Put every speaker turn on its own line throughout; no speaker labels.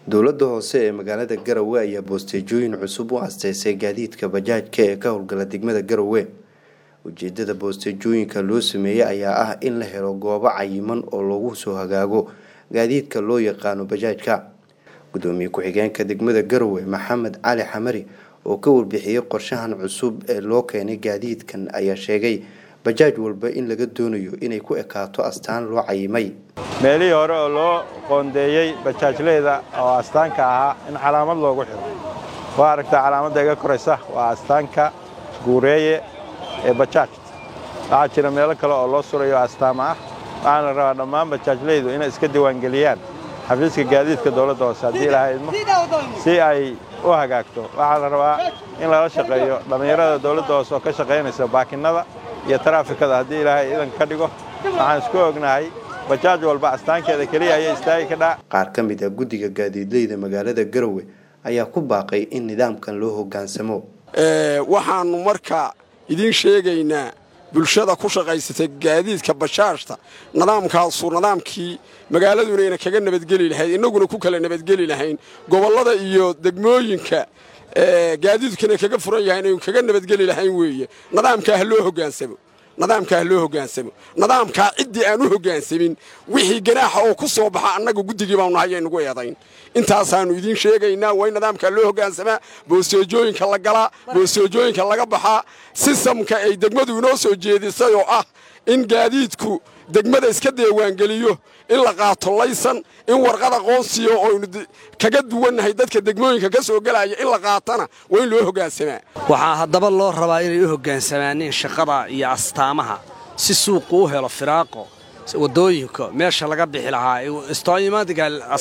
dowladda hoose ee magaalada garowe ayaa boosteejooyin cusub u asteysay gaadiidka bajaajka ee ka howlgala degmada garowe ujeedada boosteejooyinka loo sameeyey ayaa ah in la helo goobo cayiman oo lagu soo hagaago gaadiidka loo yaqaano bajaajka gudoomiye ku-xigeenka degmada garowe maxamed cali xamari oo ka warbixiyey qorshahan cusub ee loo keenay gaadiidkan ayaa sheegay bajaaj walba in laga doonayo inay ku ekaato astaan loo cayimay
meelihii hore oo loo qoondeeyey bajaajleyda oo astaanka ahaa in calaamad loogu xiro waa aragtaa calaamadda iga koraysa waa astaanka guureeye ee bajaajta waxaa jira meelo kale oo loo surayo astaama ah waxaana la rabaa dhammaan bajaajleydu inay iska diiwaangeliyaan xafiiska gaadiidka dowladda hoose haddii ilaha idmo si ay u hagaagto waxaa la rabaa in lala shaqeeyo dhallinyarada dowladda hoose oo ka shaqaynaysa baakinnada iyo taraafikada haddii ilaahay idan ka dhigo waxaan isku ognahay bajaaj walba astaankeeda keliya ayay istaagi ka dhaa
qaar ka mid ah guddiga gaadiidleyda magaalada garowe ayaa ku baaqay in nidaamkan loo hoggaansamo
waxaannu marka idiin sheegaynaa bulshada ku shaqaysatay gaadiidka bajaajta nidaamkaasu nidaamkii magaaladuna ayna kaga nabadgeli lahayd innaguna ku kala nabadgeli lahayn gobollada iyo degmooyinka gaadiidkuna kaga furan yahay inaynu kaga nabadgeli lahayn weeye nidaamkaa ha loo hoggaansamo nidaamkaa ha loo hoggaansamo nidaamkaa ciddii aan u hoggaansamin wixii ganaaxa oo ku soo baxa annaga guddigii baanu nahay aynugu eedayn intaasaannu idiin sheegaynaa waa in nidaamkaa loo hoggaansamaa boosteejooyinka la galaa boosteejooyinka laga baxaa sistamka ay degmadu inoo soo jeedisay oo ah in gaadiidku degmada iska deewaangeliyo in la qaato laysan in warqad aqoonsiyo oynu kaga duwannahay dadka degmooyinka ka soo gelaya in la qaatana waa in loo hoggaansamaa
waxaa haddaba loo rabaa inay u hoggaansamaanin shaqada iyo astaamaha si suuqu u helo firaaqo waddooyinka meesha laga bixi lahaa istooyimaadiga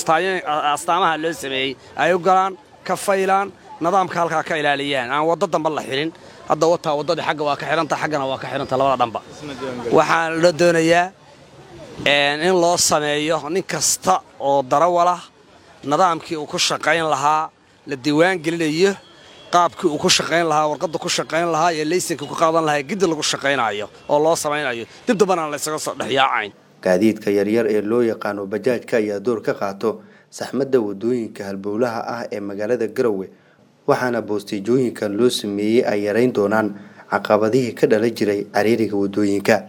astaamaha loo sameeyey ay u galaan ka faylaan nidaamka halkaa ka ilaaliyaan aan waddo damba la xidhin hadda wataa waddadii xagga waa ka xidhanta xaggana waa ka xidhanta labada dhanba waxaan la doonayaa in loo sameeyo nin kasta oo darawalah nidaamkii uu ku shaqayn lahaa la diiwaan gelinayo qaabkii uu ku shaqayn lahaa warqadda ku shaqayn lahaa iyo laysanka ku qaadan lahaa giddi lagu shaqaynayo oo loo samaynayo dib dambana laysaga soo dhexyaacayn
gaadiidka yaryar ee loo yaqaano bajaajka ayaa door ka qaato saxmadda waddooyinka halbowlaha ah ee magaalada garowe waxaana boosteejooyinkan loo sameeyey ay yarayn doonaan caqabadihii ka dhala jiray cariiriga waddooyinka